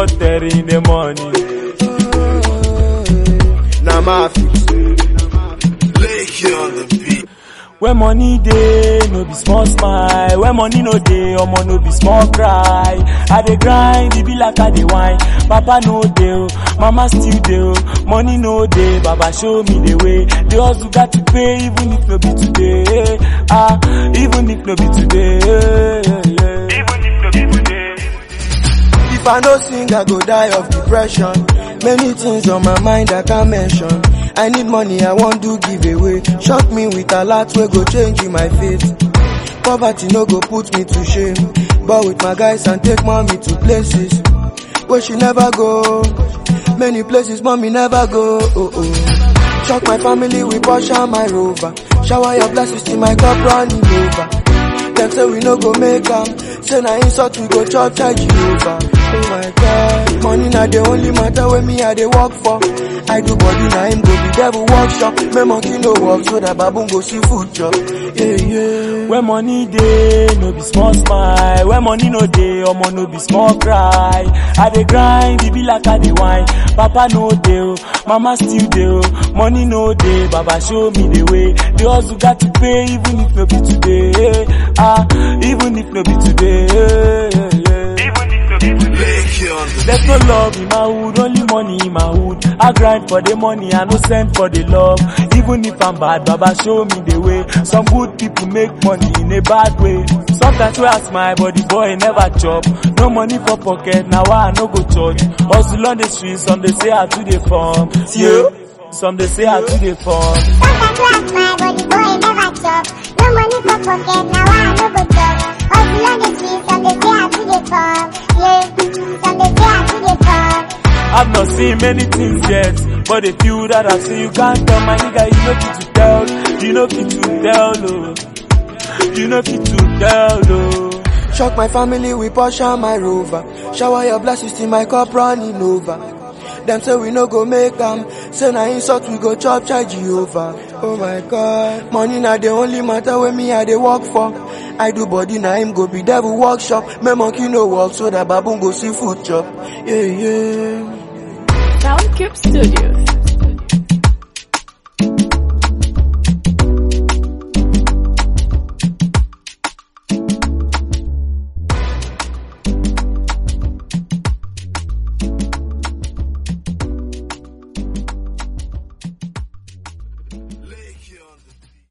4:30 in the morning. Na my fix. Lake on the beat. When money dey, no be small smile. When money no dey, omo no be small cry. I dey grind, e be like I dey whine. Papa no dey, oh, mama still dey, oh. money no dey. Baba show me the way. The hustle got to pay, even if no be today. Ah, even if no be today. Even if no be today. If I no sing, I go die of depression. Many things on my mind I can't mention. I need money, I want do giveaway. Shock me with a lot wey go change in my fate. Poverty no go put me to shame. But with my guys and take mommy to places where she never go. Many places mommy never go. Oh, oh. Shock my family with Porsche and my Rover. Shower your blessings till my cup running over. Them say we no go make am. Say na insult we go chop charge Jehovah. Oh my God, money na the only matter wey me I dey work for. I do body na him go be devil workshop. Make monkey no work so that baboon go see food chop. Yeah yeah. When money dey, no be small smile. When money no dey, omo no be small cry. I dey grind, e be like I dey whine. Papa no dey, oh, mama still dey, oh. money no dey. Baba show me the way. The hustle got to pay, even if no be today. Ah, even if no be today. Even if no be today. Lake on the There's no love in my hood, only money in my hood. I grind for the money, I no send for the love. Even if I'm bad, Baba show me the way. Some good people make money in a bad way. Sometimes when I smile, but the boy never chop. No money for pocket, now I no go church. Hustle on the streets, some they say I to the farm. Yeah. Some they say I to the farm. Sometimes I smile, but the boy never chop. No money for pocket, now I no go chop. Hustle on the streets, some they say I to the farm. Yeah, some they say I to the farm. I've not seen many things yet, but the few that I've seen, you can't tell my nigga, you know fit to tell, you know fit to tell, oh. You know fit to tell, oh. Shock my family with Porsche and my Rover. Shower your blessings till my cup running over. Them say we no go make am. Say na insult we go chop charge Jehovah. Oh my God, money na the only matter wey me I dey work for. I do body na him go be devil workshop. Make monkey no work so that baboon go see food chop. Yeah yeah. Soundcube Studios.